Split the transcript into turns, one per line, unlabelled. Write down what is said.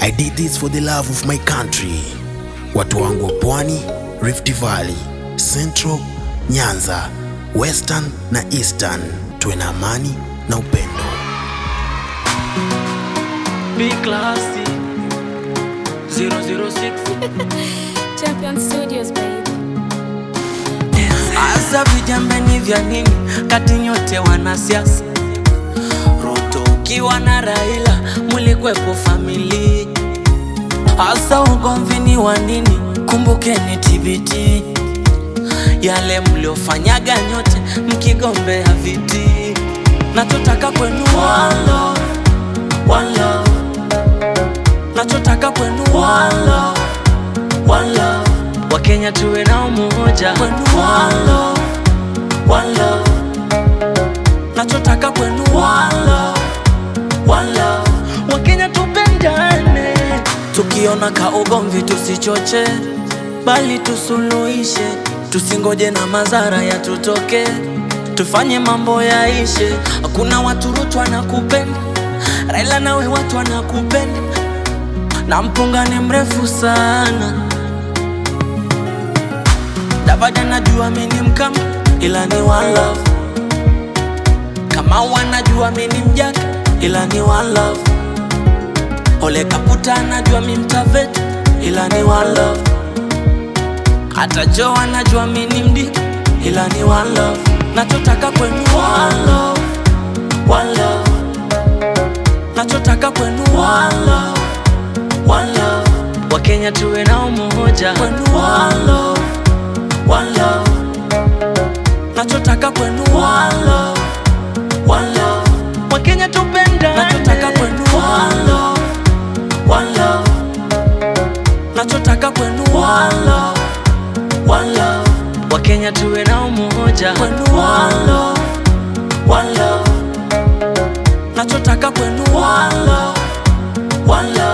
I did this for the love of my country. Watu wangu wa Pwani, Rift Valley, Central, Nyanza, Western na Eastern, tuwe na amani na upendo.
Big classy 006
Champion Studios, baby.
Asa vijambeni vya nini kati nyote wanasiasa Ruto ukiwa na Raila mulikwepo famili Asa ugomvini wa nini kumbukeni TBT Yale mliofanyaga nyote mkigombea viti Nachotaka kwenu one love, one love Nachotaka kwenu one love, one love Wakenya tuwe na umoja kwenu one love, one love Nachotaka kwenu one love, one love Wakenya tupendane Tukiona ka ugomvi tusichoche Bali tusuluhishe Tusingoje na madhara yatutoke Tufanye mambo yaishe Hakuna watu Ruto anakupenda Raila nawe watu wanakupenda na mpunga ni mrefu sana Davaja najua mi ni mkama ila ni one love kama wanajua mi ni mjaka ila ni one love Ole Kaputa anajua mi mtaveta ila ni one love hata Jo anajua mi ni mdika ila ni one love nachotaka kwenu one love, one love nachotaka kwenu one love, one love Wakenya tuwe na umoja kwenu one love, one love nachotaka kwenu one love, one love Wakenya tupendane nachotaka kwenu one love, one love nachotaka kwenu one love, one love Wakenya tuwe na umoja kwenu one love, one love nachotaka kwenu one love, one love